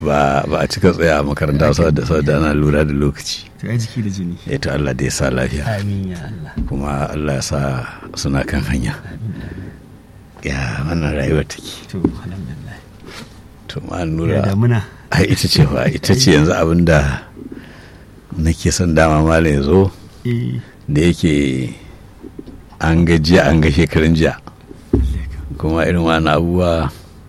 ba ba a cika tsaya a makaranta saboda saboda ana lura da lokaci to ai jiki da jini eh to Allah da ya sa lafiya amin ya Allah kuma Allah ya sa suna kan hanya ya wannan rayuwar take to alhamdulillah to ma ya nura damuna ai ita ce fa ita ce yanzu abin da nake son dama malam ya zo eh da yake an ga jiya an ga shekarun jiya kuma irin wani abubuwa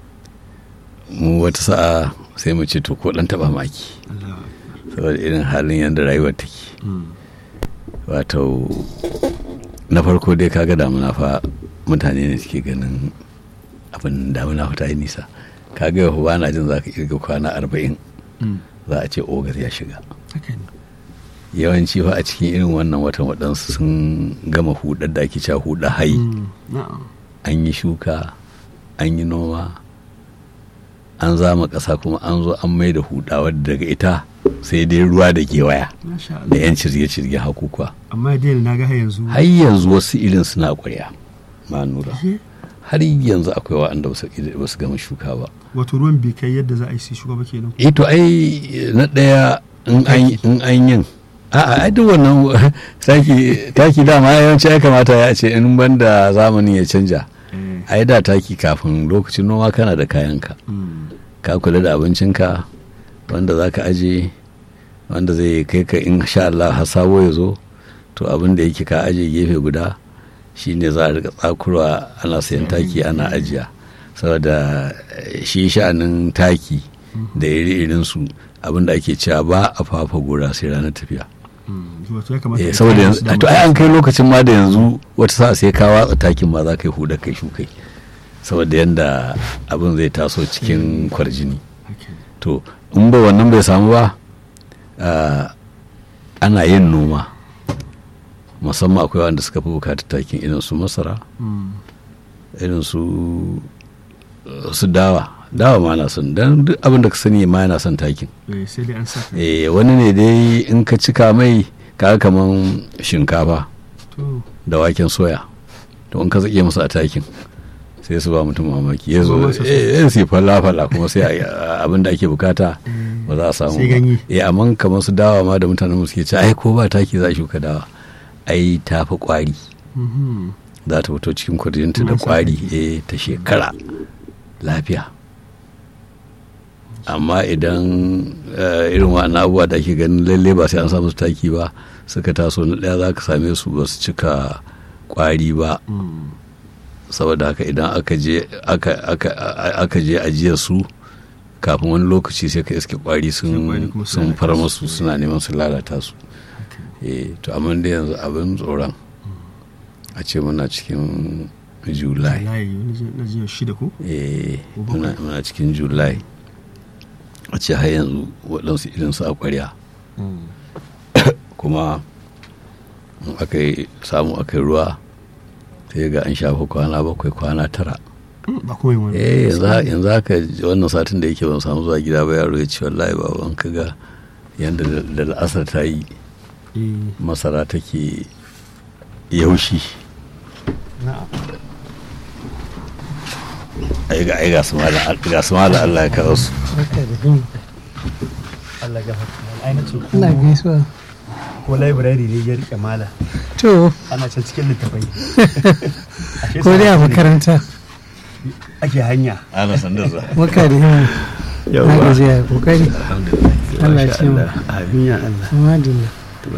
mu wata sa'a sai mu ce to ko dan taba maki Allah saboda irin halin yadda rayuwar take Mm. wato na farko dai kaga damuna fa mutane ne suke ganin abin damuna fa ta yi nisa kaga yau ba na jin za ka irga kwana arba'in Mm. za a ce ogas ya shiga haka ne yawanci fa a cikin irin wannan watan waɗansu sun gama hudar da ake cewa huda hai Mm. na'am an yi shuka an yi noma an zama ƙasa kuma an zo an mai da huda wadda daga ita sai dai ruwa da gewaya masha da Allah yan cirge-cirge hakukuwa amma dai na ga har yanzu har yanzu wasu irin suna ƙwarya ma nura Ye, har yanzu akwai wa'anda basu basu gama shuka ba wato ruwan bai kai yadda za a yi sai shugaba kenan eh to ai na ɗaya in an in an yin a'a ai duk wannan taki taki dama yawanci ya kamata ya ce in banda zamani ya canja eh ai da taki kafin lokacin noma kana da kayanka mm. ka kula da abincinka wanda za ka aje wanda zai kai ka in sha Allah har sabo ya zo to abin da yake ka aje gefe guda shine za a rika tsakurwa ana sayan taki ana ajiya saboda eh, shi sha'anin taki da iri-irin su abin da ake cewa ba a fafa gora sai ranar tafiya Mm. wato ya kamata Eh, a saboda kawo yanzu su da to ai an kai lokacin ma da yanzu wata sa'a sai ka watsa takin ma za ka yi huda kai shukai saboda yanda abin zai taso cikin kwarjini Okay. to in ba wannan bai samu ba ah, ana yin noma musamman akwai wanda suka fi bukatar takin irin su masara Mm. irin su uh, su dawa dawa ma na son don duk abin da ka sani ma yana son takin Eh, sai dai an saka eh wani ne dai in ka cika mai kaga kaman shinkafa to da waken soya to in ka zake musu a takin sai su ba mutum mamaki ya zo Kuma masa so. eh sai falla falla kuma sai a yi, ah, abin da ake bukata ba za a samu Sai ba. ganye. eh amma kamar su dawa ma da mutanen mu suke ce ai ko ba taki za a shuka dawa ai ta fi kwari Mhm. za ta fito cikin kwarjinta da Kuma sa kwari taki. eh ta shekara lafiya amma idan eh, irin wa'annan abubuwa da ake ganin lalle ba sai an samu su taki ba suka taso na ɗaya za ka same su ba su cika kwari ba Mm. saboda haka idan aka je aka aka aka je ajiyar su kafin wani lokaci sai ka iske kwari Sai kwari sun kuma su sun lalata far su. masu suna neman su lalata su eh to amma da yanzu abin tsoron a ce muna cikin july layi wani ji- na jiya shida ko eh Ko muna bakwai. muna cikin july a ce har yanzu waɗansu irin su a ƙwarya kuma in aka yi samu aka yi ruwa sai ga an shafa kwana bakwai kwana tara Mm, ba kuma yin wani eh yanzu ha- yanzu haka wannan satin da yake ban samu zuwa gida ba yaro ya ce wallahi baban ka ga yanda da da la'asar ta yi Eh, masara take yaushi na'am ai ga ai ga su mala ga su mala Allah ya kawo su Barka da hin. Allah ga haka ai na ce ko Ina gaisuwa. ko library ne ya rike mala To, ana can cikin littafai Ashe ko dai a sa- makaranta. ake hanya ana sandar za Barka da hin. Na gajiya kokari. alhamdulillah Allah ya ce mu. amin ya Allah Alhamdulillah.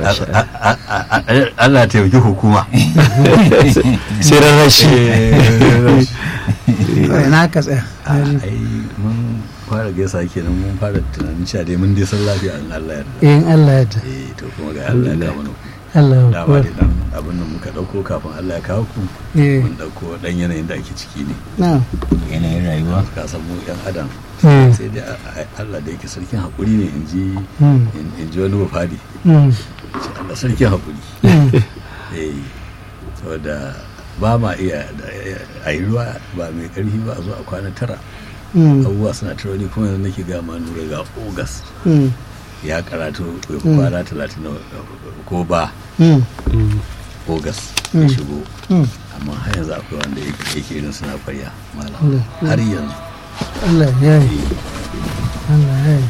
Allah ta taimaki hukuma sai ran rashi Kawai na ka tsaya. ai mun fara gaisa kenan mun fara tunanin cewa dai mun dai san lafiya in Allah ya yarda In Allah ya da. eh to kuma ga Allah ya kawo mu Allah ya dama kuwa. dai dan abin da muka dauko kafin Allah ya kawo ku Eh, mun dauko dan yanayin da ake ciki ne na. yanayin rayuwa ka san mu yan adam Hmm. sai dai a- a- Allah da yake sarkin hakuri ne in ji Hmm. in- in ji wani bafadi Hmm. ce Allah sarkin hakuri Hmm. eh saboda ba ma iya a yi ruwa ba mai karfi ba a zo a kwana tara Hmm. abubuwa suna ta rauni kuma yanzu nake ga ma nura ga ogas Hmm. ya karatu bai fi kwana talatin na- ko ba Hmm. ogas ya Mm. shigo Hmm. amma har yanzu akwai wanda yake yake irin suna kwarya malam Allah. har yanzu Allah ya yi. Allah ya yi.